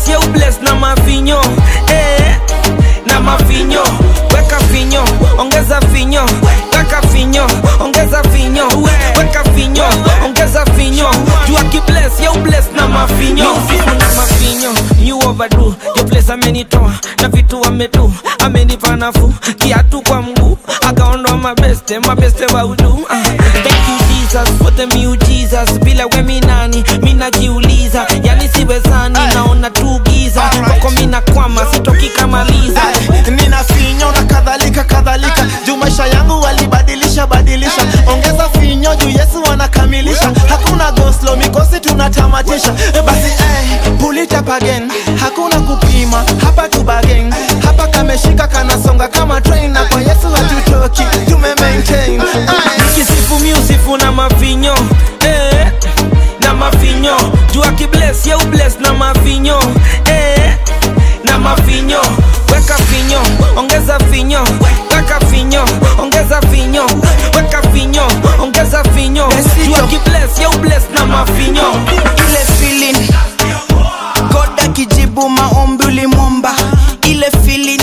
bless ye ubless na mavinyo eh, na mavinyo weka vinyo ongeza vinyo weka vinyo ongeza vinyo weka vinyo ongeza vinyo juu akibless ye ubless na mavinyo Music na mavinyo you overdo yo place amenitoa na vitu amedu amenipa nafuu kiatu kwa mguu akaondoa mabeste mabeste wa udu uh. thank you jesus for the miujiza bila we minani minajiuliza yani siwezani naona tu giza kwako mina kwama sitoki kamaliza nina finyo na kadhalika kadhalika juu maisha yangu walibadilisha badilisha ongeza finyo juu yesu anakamilisha hakuna goslo mikosi tunatamatisha basi eh, pull it up again hakuna kupima hapa tu bagen hapa kameshika kanasonga kama train na kwa yesu hatutoki tume maintain Aye. nikisifu miusifu na mavinyo eh, na mavinyo juu akibless ye ubless na mavinyo eh, na mavinyo weka vinyo ongeza vinyo weka vinyo ongeza vinyo weka vinyo ongeza vinyo juu akibless ye ubless na mavinyo ile feeling god akijibu maombi ulimwomba ile feeling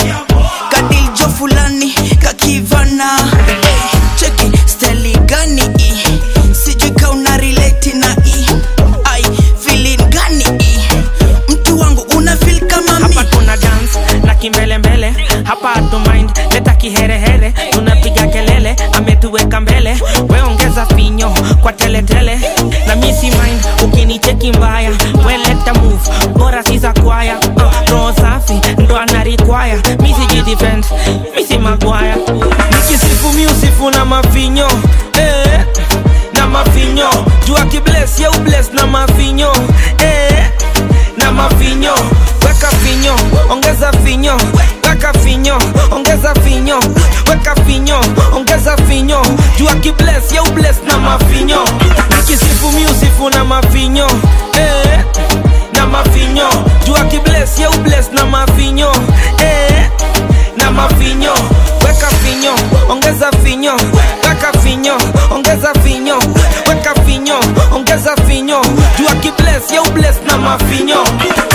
kadiljo fulani kakivana Eh, cheki steli gani i sijui ka una relate na i ai feeling gani i mtu wangu una feel kama mi hapa tuna dance na kimbelembele hapa hatu mind leta kiherehere tunapiga kelele ametuweka mbele we ongeza finyo kwa teletele na misi mind ukinicheki mbaya we leta move bora sisa kwaya uh, roho safi ndo anarikwaya misi jidefend misi magwaya nikisifu miusifu na mavinyo eh, na mavinyo juu akibless ye ubless na mavinyo eh, na mavinyo weka vinyo ongeza vinyo weka vinyo ongeza vinyo weka vinyo ongeza vinyo juu akibless ye ubless na mavinyo nikisifu miusifu na mavinyo eh, na mavinyo juu akibless ye ubless na mavinyo eh, na mavinyo weka vinyo ongeza vinyo weka vinyo ongeza vinyo weka vinyo ongeza vinyo juu akibless ye ubless na mavinyo